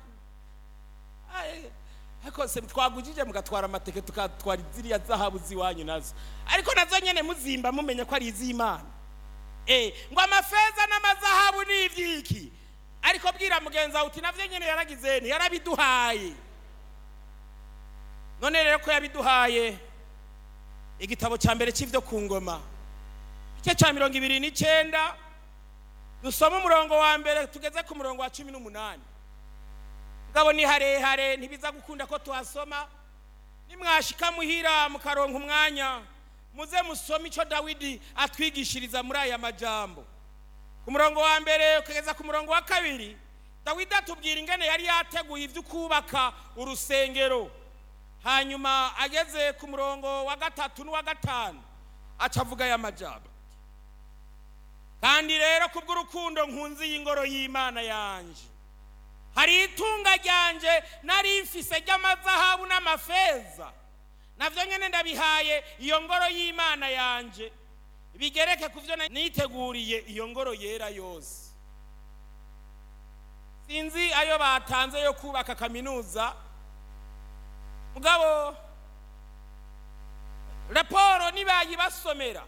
ariko se twagujije mugatwara amateke tukatwara ziriya zahabu z'iwanyu nazo ariko nazo nyine muzimba mumenya ko ari iz'imana ngo amafeza n'amazahabu ni iby'iki ariko bwira mugenzi wawe uti nabyo nyine yaragize yarabiduhaye none rero ko yabiduhaye igitabo cya mbere cy'ibyo ku ngoma igice cya mirongo ibiri n'icyenda dusoma umurongo wa mbere tugeze ku murongo wa cumi n'umunani mugabo ni harehare ntibiza gukunda ko tuhasoma nimwashika muhira mukaronka umwanya muze musome icyo dawidi atwigishiriza muri aya majambo ku murongo wa mbere ukageza ku murongo wa kabiri dawidi atubwira ingene yari yateguye ibyo kubaka urusengero hanyuma ageze ku murongo wa gatatu n'uwa gatanu aca avuga aya majambo kandi rero kubw'urukundo nkunzi y'ingoro y'imana yanjye hari itunga ryanje nari mfise ry'amazahabu n'amafeza navyo nyene ndabihaye iyo ngoro y'imana yanje bigereke ku byo niteguriye iyo ngoro yera yose sinzi ayo batanze yo kubaka kaminuza mugabo raporo nibayibasomera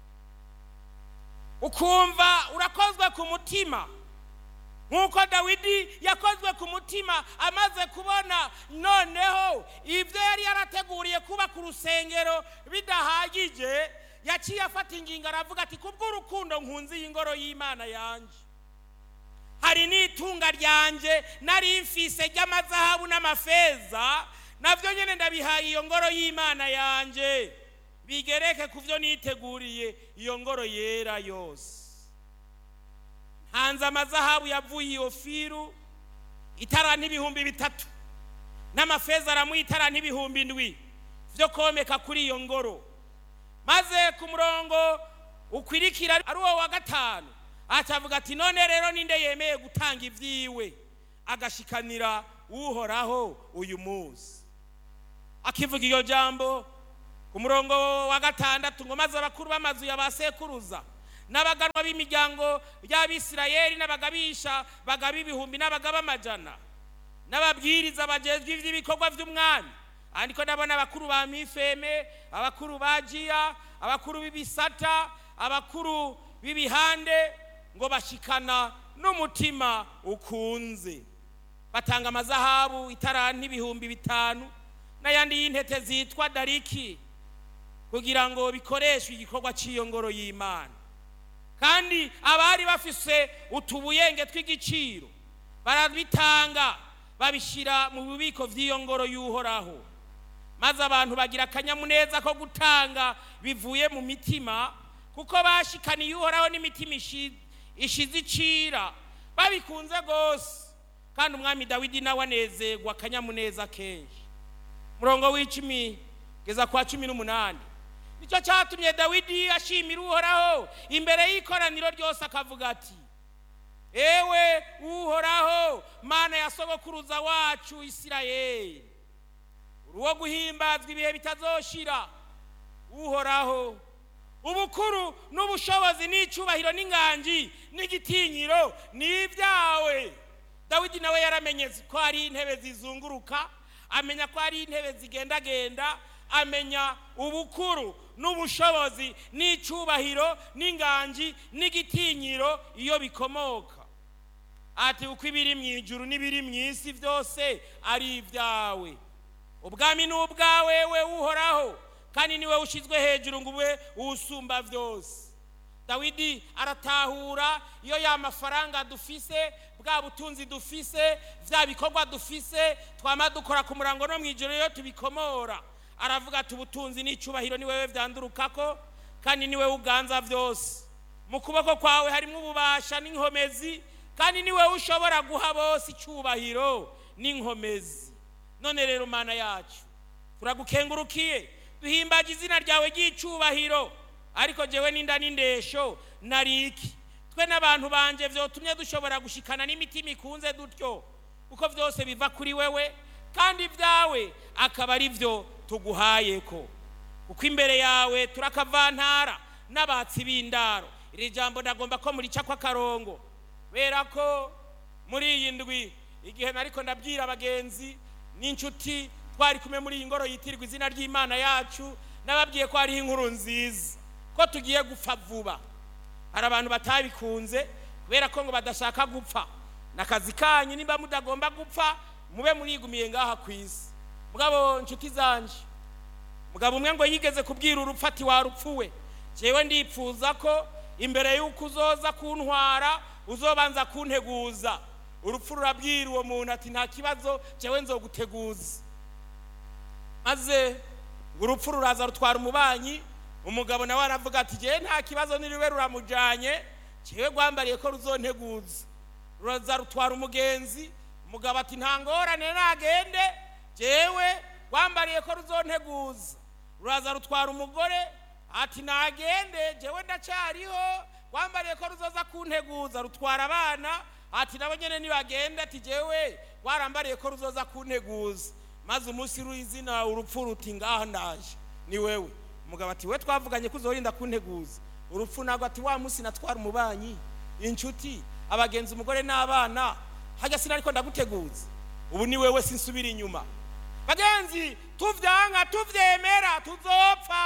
ukumva urakozwe ku mutima nk'uko dawidi yakozwe ku mutima amaze kubona noneho ibyo yari yarateguriye kubaka urusengero bidahagije yaciye afata ingingo aravuga ati kubw'urukundo nkunzi y'ingoro y'imana yanjye hari n'itunga ryanjye nari mfise ry'amazahabu n'amafeza nabyo nyine ndabihaye iyo ngoro y'imana yanjye bigereke ku byo niteguriye iyo ngoro yera yose hanze amazahabu yavuye iyo firu itara n'ibihumbi bitatu n'amafeza aramuha itara n'ibihumbi ndwi byo komeka kuri iyo ngoro maze ku murongo ukwirikira ari uwo wa gatanu acavuga ati none rero ninde yemeye gutanga ibyiwe agashikanira uhoraho uyu munsi akivuga iyo jambo ku murongo wa gatandatu ngo maze abakuru b'amazu ya ba sekuruza n'abaganwa b'imiryango y'abisirayeli n'abagabisha bagaba ibihumbi n'abagaba amajana n'ababwiriza bagezwe iby'ibikorwa by'umwami ariko ndabona abakuru ba mifeme abakuru ba jiya abakuru b'ibisata abakuru b'ibihande ngo bashikana n'umutima ukunze batanga amazahabu itaranti ibihumbi bitanu n'ayandi y'intete zitwa dariki kugira ngo bikoreshwe igikorwa cy'iyo ngoro y'imana kandi abari bafise utubuyenge tw'igiciro barabitanga babishyira mu bubiko by'iyo ngoro y'uhoraho maze abantu bagira akanyamuneza ko gutanga bivuye mu mitima kuko bashikaniye uhoraho n'imitima ishize icira babikunze rwose kandi umwami dawidi nawe anezerwa akanyamuneza kenshi murongo w'icumi kugeza kwa cumi n'umunani nicyo cyatumye dawidi ashimira uhoraho imbere y'ikoraniro ryose akavuga ati ewe uhoraho mana ya sogokuruza wacu isirayeli uruwo guhimbazwa ibihe bitazoshira uhoraho ubukuru n'ubushobozi n'icyubahiro n'inganji n'igitinyiro ni ibyawe dawidi nawe yaramenye ko hari intebe zizunguruka amenya ko hari intebe zigendagenda amenya ubukuru n'ubushobozi n'icyubahiro n'inganji n'igitinyiro iyo bikomoka ati uko ibiri mu ijuru n'ibiri mu isi byose ari ibyawe ubwami ni ubwawe we uhoraho kandi niwe ushyizwe hejuru ngo ube usumba byose dawidi aratahura iyo ya mafaranga dufise bwa butunzi dufise bya bikorwa dufise twama dukora ku murango no mu ijoro iyo tubikomora aravuga ati ubutunzi n'icyubahiro ni wowe byandurukako kandi ni wowe uganza byose mu kuboko kwawe harimo ububasha n'inkomezi kandi ni wowe ushobora guha bose icyubahiro n'inkomezi none rero mana yacu turagukengurukiye duhimbaje izina ryawe ry'icyubahiro ariko jewe n'inda n'indesho nariki twe n'abantu banje byotumye dushobora gushikana n'imitima ikunze dutyo kuko byose biva kuri wewe kandi ibyawe akaba ari byo tuguhaye ko kuko imbere yawe turakavantara n'abatsi b'indaro iri jambo ndagomba ko murica kw'akarongo kubera ko muri iyi ndwi igihe nariko ndabwira abagenzi n'inshuti twari kumwe muri iyi ngoro yitirirwa izina ry'imana yacu nababwiye ko hariho inkuru nziza ko tugiye gupfa vuba hari abantu batabikunze kubera ko ngo badashaka gupfa n'akazi kanyu nimba mudagomba gupfa mube murigumiye ngaha ku isi mugabo nshuti zanje mugabo umwe ngo yigeze kubwira urupfu ati warupfuwe jewe ndipfuza ko imbere y'uko uzoza kuntwara uzobanza kunteguza urupfu rurabwira uwo muntu ati nta kibazo jewe nzoguteguza maze urupfu ruraza rutwara umubanyi umugabo nawe aravuga ati jewe nta kibazo niriwe ruramujanye jewe rwambariye ko ruzonteguza ruraza rutwara umugenzi umugabo ati nta ngorane nagende jewe rwambariye ko ruzonteguza ruraza rutwara umugore ati nagende jewe ndacyariho rwambariye ko ruzoza kunteguza rutwara abana ati nabo nyene nibagende ati jewe rwarambariye ko ruzoza kunteguza maze umunsi w'izina urupfu ruti ngaha ndaje ni wewe umugabo ati we twavuganye ko uzorinda kunteguza urupfu nagwa ati wa munsi natwara umubanyi inshuti abagenzi umugore n'abana hajya sina ariko ndaguteguza ubu ni wewe sinsubira inyuma bagenzi tuvyanka tuvyemera tuzopfa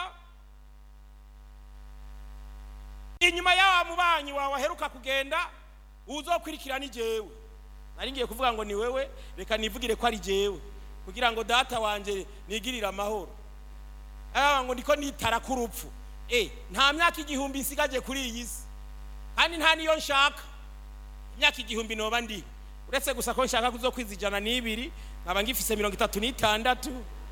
inyuma y'awa mubanyi wawe aheruka kugenda uzokurikira ni jewe nari ngiye kuvuga ngo ni wewe reka nivugire ko ari jewe kugira ngo data wanje nigirire amahoro aba ngo ndiko nitara ku rupfu eh nta myaka igihumbi nsigaje kuri iyi si kandi nta niyo nshaka imyaka igihumbi noba ndi uretse gusa ko nshaka kuzokwiza ijana n'ibiri nkaba ngifise mirongo itatu n'itandatu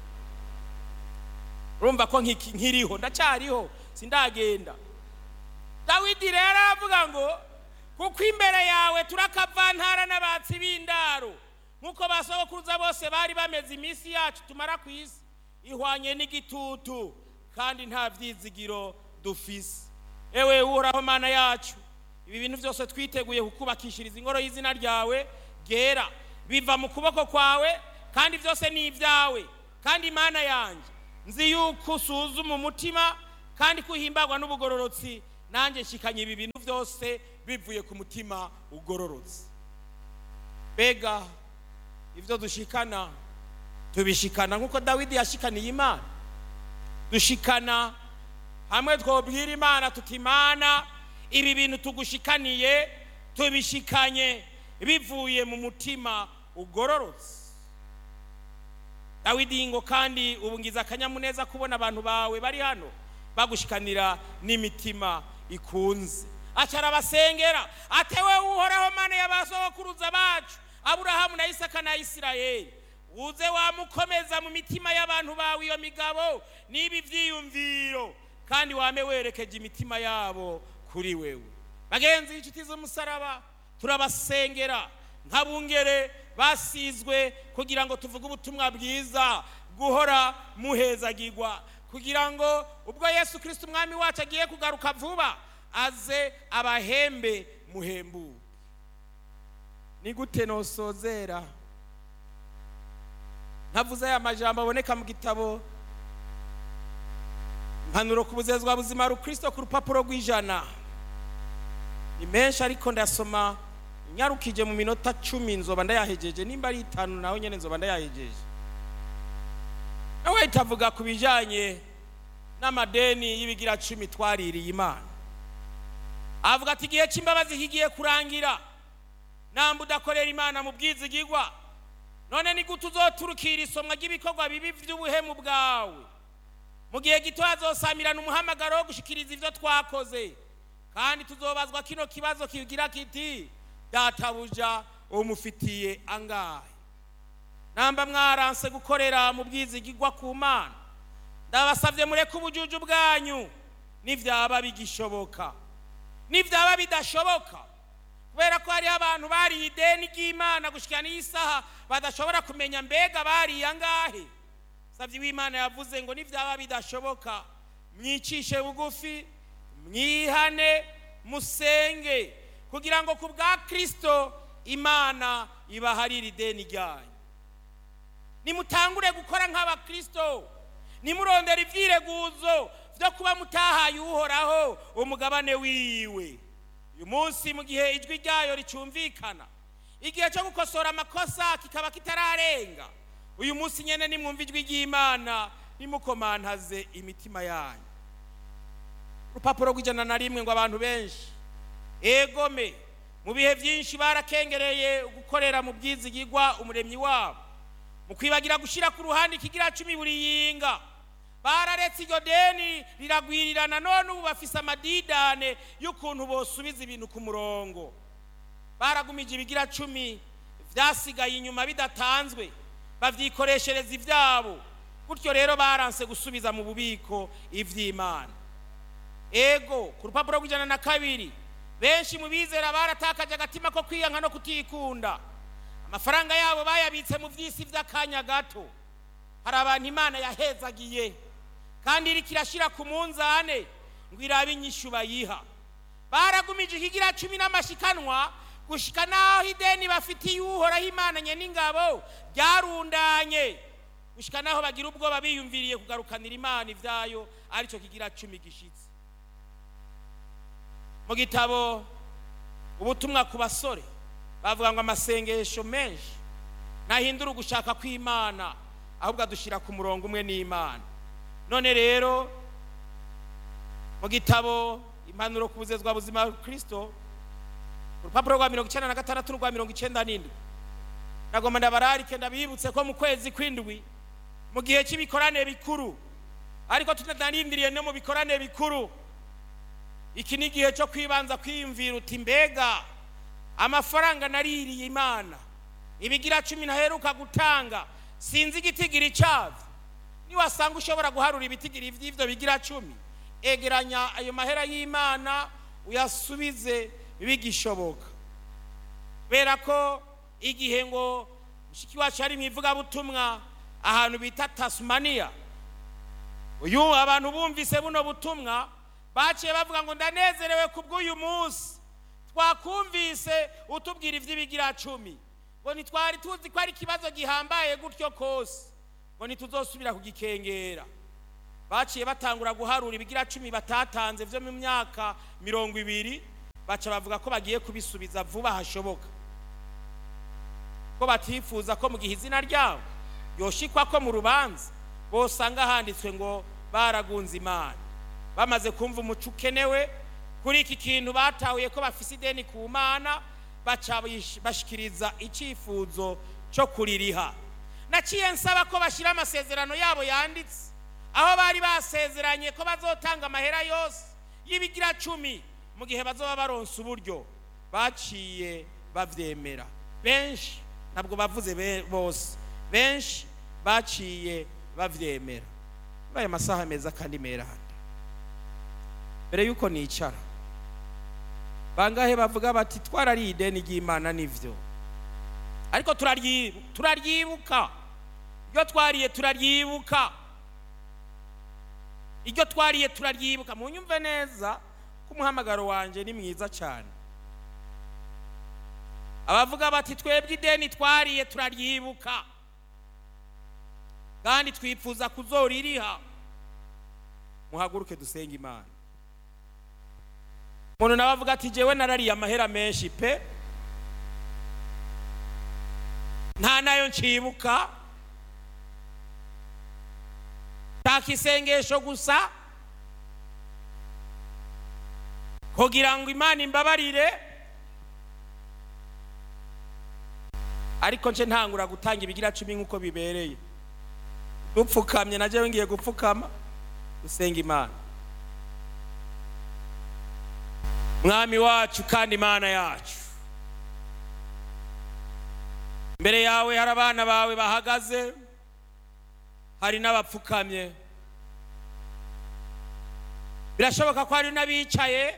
urumva ko nkiki- nkiriho ndacyariho sindagenda dawidi rero aravuga ngo kuko imbere yawe turakavantara n'abatsi b'indaro nk'uko basogokuruza bose bari bameze iminsi yacu tumara ku isi ihwanye n'igitutu kandi nta byizigiro dufise ewe uhoraho mana yacu ibi bintu byose twiteguye kukubakishiriza ingoro y'izina ryawe ryera biva mu kuboko kwawe kandi byose ni ibyawe kandi imana yanjye nzi yuko usuzuma umutima kandi ko uhimbagwa n'ubugororotsi nanjye nshikanye ibi bintu byose bivuye ku mutima ugororotse mbega ibyo dushikana tubishikana nk'uko dawidi yashikaniye imana dushikana hamwe twobwira imana tuti imana ibi bintu tugushikaniye tubishikanye bivuye mu mutima ugororotse dawidi ngo kandi ubu ngize akanyamuneza kubona abantu bawe bari hano bagushikanira n'imitima ikunze acara abasengera atewe uhoraho mana y'abasogokuruza bacu aburahamu na isaka na isirayeli uze wamukomeza mu mitima y'abantu bawe iyo migabo n'ibi byiyumviro kandi wame werekeje imitima yabo kuri wewe bagenzi inshuti z'umusaraba turabasengera nk'abungere basizwe kugira ngo tuvuge ubutumwa bwiza guhora muhezagirwa kugira ngo ubwo yesu kirisiti umwami wacu agiye kugaruka vuba aze abahembe muhembuke ni gute nosozera ntavuze aya majambo aboneka mu gitabo impanuro ku buzezwa buzima rukristo ku rupapuro rw'ijana ni menshi ariko ndasoma nyarukije mu minota cumi nzoba ndayahejeje nimba ari itanu nawe nyine nzoba ndayahejeje nawe itavuga ku bijyanye n'amadeni y'ibigira cumi twaririye imana avuga ati igihe cy'imbabazi kigiye kurangira namba udakorera imana mu bwizigigwa none ni gute uzoturukira isomwa ry'ibikorwa bibi by'ubuhemu bwawe mu gihe gito hazosamirana umuhamagaro wo gushikiriza ibyo twakoze kandi tuzobazwa kino kibazo kigira kiti databuja umufitiye angahe namba mwaranse gukorera mu bwizigigwa ku mana ndabasabye mureke ubujuju bwanyu nibyaba bigishoboka nibyaba bidashoboka kubera ko hariho abantu bariye ideni ry'imana gushyira n'iyi saha badashobora kumenya mbega bariye angahe sabye w'imana yavuze ngo nibyaba bidashoboka mwicishe bugufi mwihane musenge kugira ngo ku bwa kirisito imana ibaharire ideni ryanyu nimutangure gukora nk'abakirisito nimurondera ibyireguzo byo kuba mutahaye uhoraho umugabane wiwe uyu munsi mu gihe ijwi ryayo ricyumvikana igihe cyo gukosora amakosa kikaba kitararenga uyu munsi nyine nimwumva ijwi ry'imana nimukomantaze imitima yanyu urupapuro rw'ijana na rimwe ngo abantu benshi egome mu bihe byinshi barakengereye gukorera mu bwizigigwa umuremyi wabo mu kwibagira gushyira ku ruhande ikigira cumi buri yinga bararetse iryo deni riragwirirana none ubu bafise amadidane y'ukuntu bosubiza ibintu ku murongo baragumije ibigira cumi byasigaye inyuma bidatanzwe babyikoreshereza ibyabo gutyo rero baranse gusubiza mu bubiko iby'imana ego ku rupapuro rw'ijana na kabiri benshi mu bizera baratakaje agatima ko kwiyanka no kutikunda amafaranga yabo bayabitse mu by'isi by'akanya gato hari abantu imana yahezagiye kandi iri kirashyira ku munzane ngo irabe inyishu bayiha baragumije ikigira cumi n'amashikanwa gushika n'aho ideni bafitiye uhoraho imana nye n'ingabo ryarundanye gushika n'aho bagira ubwoba biyumviriye kugarukanira imana ibyayo aricyo kigira cumi gishyitse mu gitabo ubutumwa ku basore bavuga ngo amasengesho menshi ntahindura ugushaka kw'imana ahubwo adushyira ku murongo umwe n'imana none rero mu gitabo impanuro ku buzezwa buzima kirisito urupapuro rwa mirongo icyenda na gatandatu n'urwa mirongo icyenda n'indwi nagomba ndabararike ndabibutse ko mu kwezi kw'indwi mu gihe cy'ibikorane bikuru ariko tutanarindiriye no mu bikorane bikuru iki ni igihe cyo kwibanza kwiyumvira uti mbega amafaranga naririye imana ibigira cumi ntaheruka gutanga sinzi igitigiri cyabyo niwasanga ushobora guharura ibitigiri by'ibyo bigira cumi egeranya ayo mahera y'imana uyasubize bigishoboka kubera ko igihe ngo mushiki wacu ari mu ivugabutumwa ahantu bita tasumaniya uyu abantu bumvise buno butumwa baciye bavuga ngo ndanezerewe ku bw'uyu munsi twakumvise utubwira iby'ibigira cumi ngo ntitwari tuzi ko ari ikibazo gihambaye gutyo kose ngo ntituzosubira kugikengera baciye batangura guharura ibigira cumi batatanze byo mu myaka mirongo ibiri baca bavuga ko bagiye kubisubiza vuba hashoboka ko batifuza ko mu gihe izina ryabo yoshikwa ko mu rubanza bosanga handitswe ngo baragunze imana bamaze kumva umuco ukenewe kuri iki kintu batahuye ko bafise ideni ku mana baca bish- bashikiriza icyifuzo cyo kuririha naciye nsaba ko bashyira amasezerano yabo yanditse aho bari basezeranye ko bazotanga amahera yose y'ibigira cumi mu gihe bazoba baronse uburyo baciye bavyemera benshi ntabwo bavuze be- bose benshi baciye bavyemera muri aya masaha meza kandi meranda mbere yuko nicara bangahe bavuga bati twarariye ideni ry'imana nivyo ariko turaryi- turaryibuka iryo twariye turaryibuka iryo twariye turaryibuka munyumve neza ko umuhamagaro wanje ni mwiza cyane abavuga bati twebwe ideni twariye turaryibuka kandi twifuza kuzoririha muhaguruke dusenge imana umuntu nawe avuga ati jewe narariye amahera menshi pe nta nayo nshibuka shaka isengesho gusa kugira ngo imana imbabarire ariko nce ntangura gutanga ibigira cumi nk'uko bibereye dupfukamye na jewe ngiye gupfukama dusenga imana mwami wacu kandi imana yacu mbere yawe hari abana bawe bahagaze hari n'abapfukamye birashoboka ko hari n'abicaye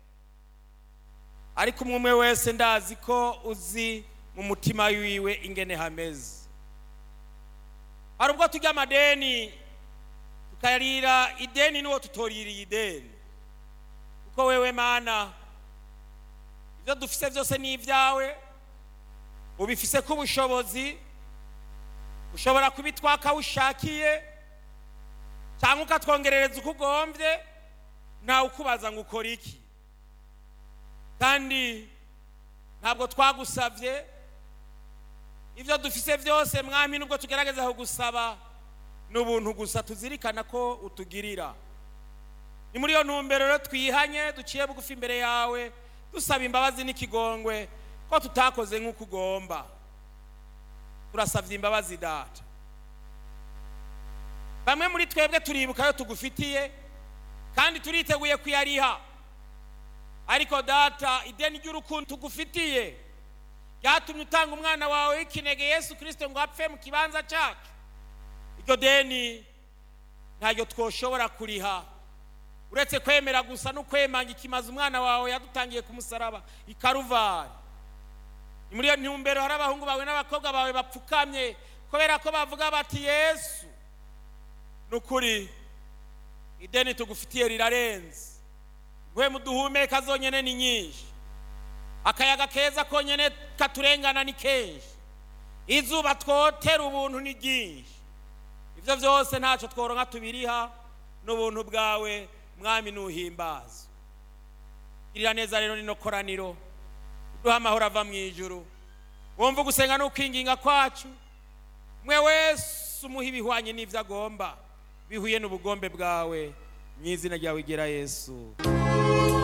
ariko umwe umwe wese ndazi ko uzi mu mutima wiwe ingene hameze hari ubwo tujya amadeni tukarira ideni n'uwo tutoririye ideni kuko wewe mana ibyo dufise byose ni ibyawe ubifise ko ubushobozi ushobora kubitwaka aho ushakiye cyangwa ukatwongerereza uko ugombye ntawe ukubaza ngo ukore iki kandi ntabwo twagusabye ibyo dufise byose mwami nubwo tugerageza kugusaba ni ubuntu gusa tuzirikana ko utugirira ni muri iyo ntumbero rero twihanye duciye bugufi imbere yawe dusaba imbabazi n'ikigongwe ko tutakoze nk'uko ugomba turasabye imbabazi data bamwe muri twebwe turibuka ayo tugufitiye kandi turiteguye kuyariha ariko data ideni ry'urukundo tugufitiye ryatumye utanga umwana wawe w'ikinege yesu kirisito ngo apfe mu kibanza cyacu iryo deni ntaryo twoshobora kuriha uretse kwemera gusa no kwemanga ikimaze umwana wawe yadutangiye ku musaraba i karuvari ni muri iyo ntumbero hari abahungu bawe n'abakobwa bawe bapfukamye kubera ko bavuga bati yesu ni ukuri ideni tugufitiye rirarenze nguhemu duhumeka zonyine ni nyinshi akayaga keza konyine katurengana ni kenshi izuba twotera ubuntu ni ryinshi ibyo byose ntacyo tworonka tubiriha n'ubuntu bwawe mwami nuhimbaza girira neza rero nino koraniro uduha amahoro ava mu ijuru wumva ugusenga n'ukwinginga kwacu mwe wese umuha ibihwanye n'ibyo agomba bihuye n'ubugombe bwawe mu izina ryawe igera yesu